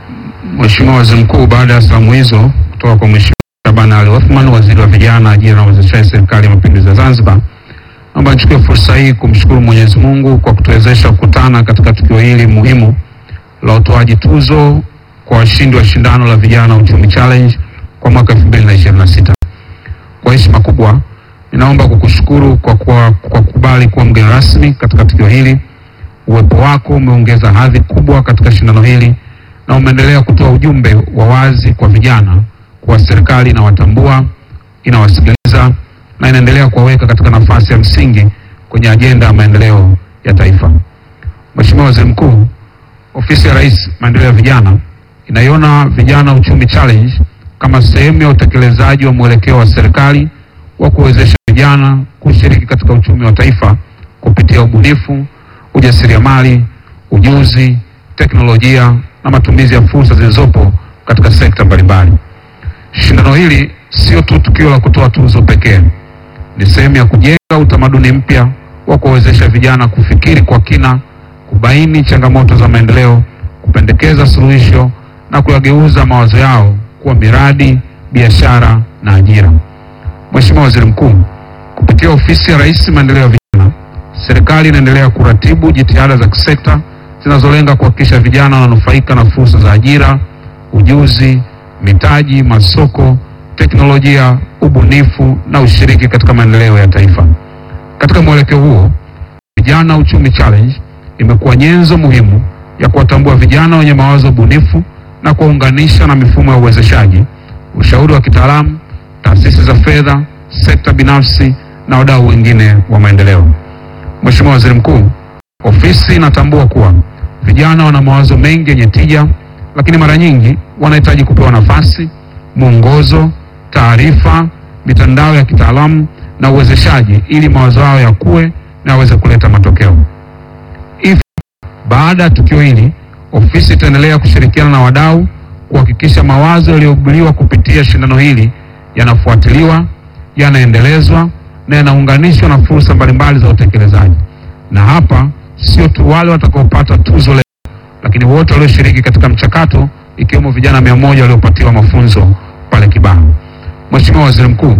Mheshimiwa Waziri Mkuu, baada ya salamu hizo kutoka kwa Mheshimiwa Shaban Ali Othman, Waziri wa Vijana, Ajira na Uwezeshaji, Serikali ya Mapinduzi ya Zanzibar, naomba nichukue fursa hii kumshukuru Mwenyezi Mungu kwa kutuwezesha kukutana katika tukio hili muhimu la utoaji tuzo kwa washindi wa shindano la Vijana Uchumi Challenge kwa mwaka 2026. Kwa heshima kubwa, ninaomba kukushukuru kwa kwa kwa kukubali kuwa mgeni rasmi katika tukio hili. Uwepo wako umeongeza hadhi kubwa katika shindano hili na umeendelea kutoa ujumbe wa wazi kwa vijana kuwa serikali inawatambua, inawasikiliza na inaendelea kuwaweka katika nafasi ya msingi kwenye ajenda ya maendeleo ya taifa. Mheshimiwa Waziri Mkuu, Ofisi ya Rais Maendeleo ya Vijana inaiona Vijana Uchumi Challenge kama sehemu ya utekelezaji wa mwelekeo wa serikali wa kuwezesha vijana kushiriki katika uchumi wa taifa kupitia ubunifu, ujasiriamali, ujuzi, teknolojia na matumizi ya fursa zilizopo katika sekta mbalimbali. Shindano hili sio tu tukio la kutoa tuzo pekee, ni sehemu ya kujenga utamaduni mpya wa kuwawezesha vijana kufikiri kwa kina, kubaini changamoto za maendeleo, kupendekeza suluhisho na kuyageuza mawazo yao kuwa miradi, biashara na ajira. Mheshimiwa Waziri Mkuu, kupitia Ofisi ya Rais Maendeleo ya Vijana, serikali inaendelea kuratibu jitihada za kisekta zinazolenga kuhakikisha vijana wananufaika na fursa za ajira, ujuzi, mitaji, masoko, teknolojia, ubunifu na ushiriki katika maendeleo ya taifa. Katika mwelekeo huo, Vijana Uchumi Challenge imekuwa nyenzo muhimu ya kuwatambua vijana wenye mawazo bunifu na kuwaunganisha na mifumo ya uwezeshaji, ushauri wa kitaalamu, taasisi za fedha, sekta binafsi na wadau wengine wa maendeleo. Mheshimiwa Waziri Mkuu, ofisi inatambua kuwa vijana wana mawazo mengi yenye tija, lakini mara nyingi wanahitaji kupewa nafasi, mwongozo, taarifa, mitandao ya kitaalamu na uwezeshaji ili mawazo yao yakue na yaweze kuleta matokeo. Hivyo, baada ya tukio hili, ofisi itaendelea kushirikiana na wadau kuhakikisha mawazo yaliyoibuliwa kupitia shindano hili yanafuatiliwa, yanaendelezwa na yanaunganishwa na fursa mbalimbali za utekelezaji. Na hapa sio tu wale watakaopata tuzo leo, lakini wote walioshiriki katika mchakato ikiwemo vijana mia moja waliopatiwa mafunzo pale Kibaha. Mheshimiwa Waziri Mkuu,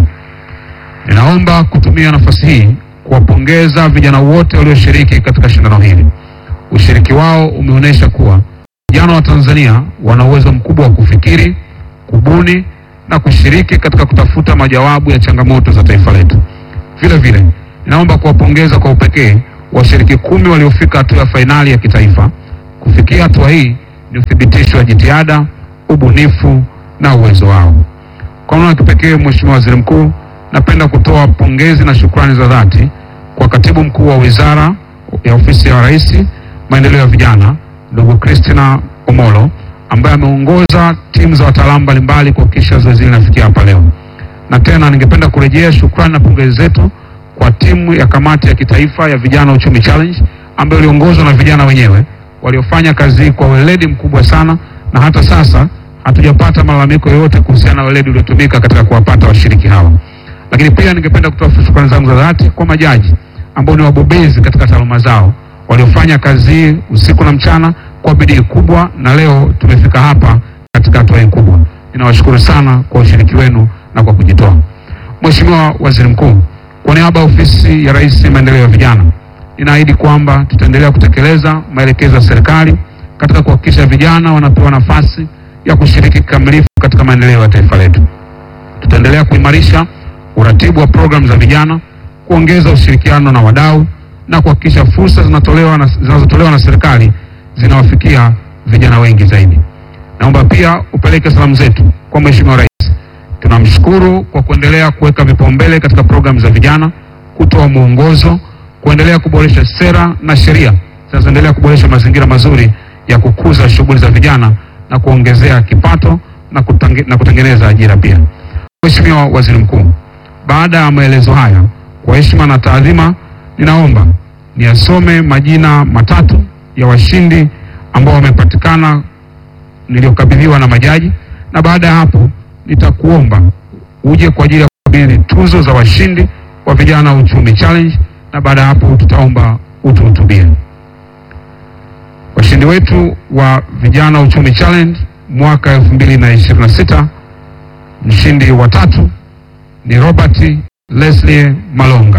ninaomba kutumia nafasi hii kuwapongeza vijana wote walioshiriki katika shindano hili. Ushiriki wao umeonyesha kuwa vijana wa Tanzania wana uwezo mkubwa wa kufikiri, kubuni na kushiriki katika kutafuta majawabu ya changamoto za taifa letu. Vile vile, ninaomba kuwapongeza kwa upekee washiriki kumi waliofika hatua ya fainali ya kitaifa. Kufikia hatua hii ni uthibitisho wa jitihada, ubunifu na uwezo wao. Kwa namna ya kipekee, Mheshimiwa Waziri Mkuu, napenda kutoa pongezi na shukrani za dhati kwa Katibu Mkuu wa Wizara ya Ofisi ya Rais Maendeleo ya Vijana, ndugu Christina Omolo ambaye ameongoza timu za wataalamu mbalimbali kuhakikisha zoezi hili linafikia hapa leo. Na tena ningependa kurejea shukrani na pongezi zetu kwa timu ya kamati ya kitaifa ya Vijana Uchumi Challenge ambayo iliongozwa na vijana wenyewe waliofanya kazi hii kwa weledi mkubwa sana, na hata sasa hatujapata malalamiko yoyote kuhusiana na weledi uliotumika katika kuwapata washiriki hawa. Lakini pia ningependa kutoa shukrani zangu za dhati kwa majaji ambao ni wabobezi katika taaluma zao waliofanya kazi hii usiku na mchana kwa bidii kubwa, na leo tumefika hapa katika hatua hii kubwa. Ninawashukuru sana kwa ushiriki wenu na kwa kujitoa. Mheshimiwa Waziri Mkuu, kwa niaba ya Ofisi ya Rais Maendeleo ya Vijana, ninaahidi kwamba tutaendelea kutekeleza maelekezo ya serikali katika kuhakikisha vijana wanapewa nafasi ya kushiriki kikamilifu katika maendeleo ya taifa letu. Tutaendelea kuimarisha uratibu wa programu za vijana, kuongeza ushirikiano na wadau na kuhakikisha fursa zinatolewa na, zinazotolewa na serikali zinawafikia vijana wengi zaidi. Naomba pia upeleke salamu zetu kwa Mheshimiwa Rais. Tunamshukuru kwa kuendelea kuweka vipaumbele katika programu za vijana, kutoa mwongozo, kuendelea kuboresha sera na sheria zinazoendelea kuboresha mazingira mazuri ya kukuza shughuli za vijana na kuongezea kipato na, kutange, na kutengeneza ajira pia. Mheshimiwa Waziri Mkuu, baada ya maelezo haya, kwa heshima na taadhima, ninaomba niasome majina matatu ya washindi ambao wamepatikana niliyokabidhiwa na majaji, na baada ya hapo nitakuomba uje kwa ajili ya kukabidhi tuzo za washindi wa Vijana Uchumi Challenge, na baada ya hapo tutaomba utuhutubie. Washindi wetu wa Vijana Uchumi Challenge mwaka 2026. Mshindi wa tatu ni Robert Leslie Malonga.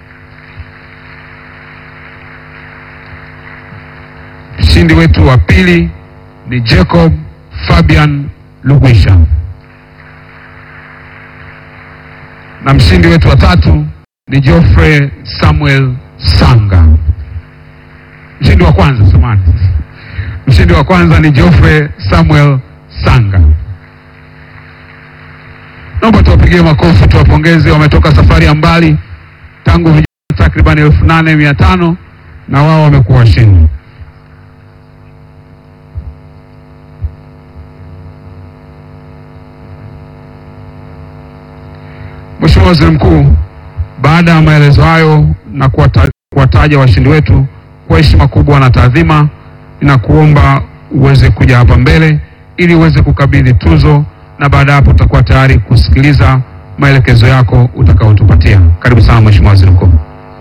Mshindi wetu wa pili ni Jacob Fabian Lugwisha, na mshindi wetu wa tatu ni Geoffrey Samuel Sanga. Mshindi wa kwanza samani, mshindi wa kwanza ni Geoffrey Samuel Sanga. Naomba tuwapigie makofi, tuwapongeze. Wametoka safari ya mbali tangu vijana takriban elfu nane mia tano na wao wamekuwa washindi. Mheshimiwa Waziri Mkuu, baada ya maelezo hayo na kuwata- kuwataja washindi wetu kwa heshima kubwa na taadhima, ninakuomba uweze kuja hapa mbele ili uweze kukabidhi tuzo, na baada ya hapo tutakuwa tayari kusikiliza maelekezo yako utakaotupatia. Karibu sana Mheshimiwa Waziri Mkuu.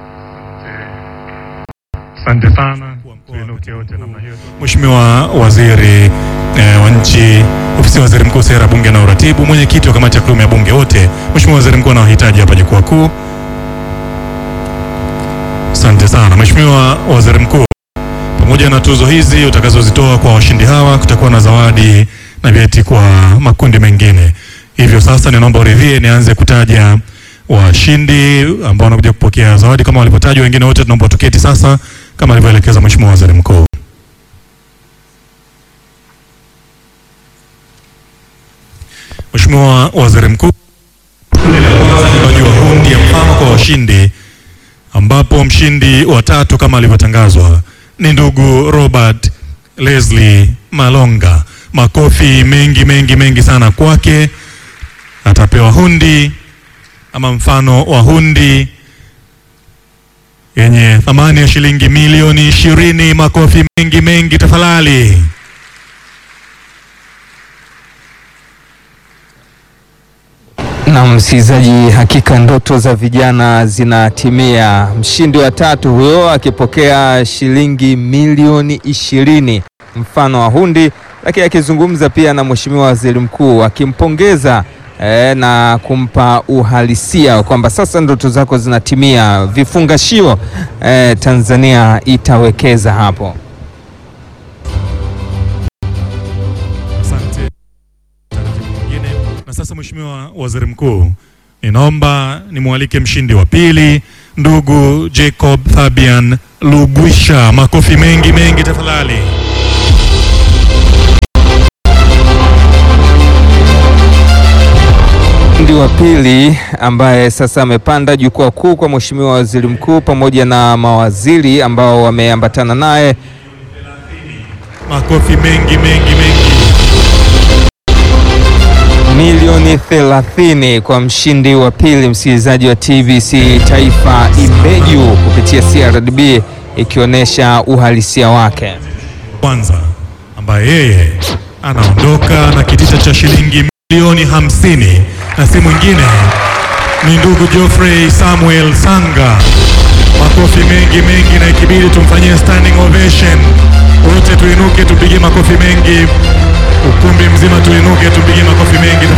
Asante sana. Tuinuke wote namna hiyo. Mheshimiwa Waziri eh, wa Nchi, Ofisi ya Waziri Mkuu, Sera, Bunge na Uratibu, Mwenyekiti wa Kamati ya Kudumu ya Bunge wote, Mheshimiwa Waziri Mkuu anawahitaji hapa jukwaa kuu. Asante sana Mheshimiwa Waziri Mkuu, pamoja na tuzo hizi utakazozitoa kwa washindi hawa, kutakuwa na zawadi na vyeti kwa makundi mengine. Hivyo sasa, ninaomba uridhie nianze kutaja washindi ambao wanakuja kupokea zawadi kama walivyotajwa. Wengine wote tunaomba tuketi sasa kama alivyoelekeza Mheshimiwa Waziri Mkuu. Mheshimiwa Waziri Mkuu, utoaji wa hundi ya mfano kwa washindi ambapo mshindi wa tatu kama alivyotangazwa ni ndugu Robert Leslie Malonga. Makofi mengi mengi mengi sana kwake. Atapewa hundi ama mfano wa hundi yenye thamani ya shilingi milioni ishirini. Makofi mengi mengi tafadhali. Na msikilizaji, hakika ndoto za vijana zinatimia. Mshindi wa tatu huyo akipokea shilingi milioni ishirini mfano wa hundi, lakini akizungumza pia na Mheshimiwa Waziri Mkuu akimpongeza eh, na kumpa uhalisia kwamba sasa ndoto zako zinatimia, vifungashio eh, Tanzania itawekeza hapo. Asante. Taratibu nyingine. Na sasa Mheshimiwa Waziri Mkuu, ninaomba nimwalike mshindi wa pili ndugu Jacob Fabian Lugwisha. Makofi mengi mengi tafadhali. Mshindi wa pili ambaye sasa amepanda jukwaa kuu kwa Mheshimiwa Waziri Mkuu pamoja na mawaziri ambao wameambatana naye Makofi mengi mengi mengi. milioni 30 kwa mshindi wa pili, msikilizaji wa TBC Taifa Ibeju kupitia CRDB ikionyesha uhalisia wake. Kwanza ambaye yeye anaondoka na kitita cha shilingi milioni hamsini na si mwingine ni ndugu Geoffrey Samuel Sanga. Makofi mengi mengi, na ikibidi tumfanyie standing ovation. Wote tuinuke tupige makofi mengi, ukumbi mzima tuinuke tupige makofi mengi.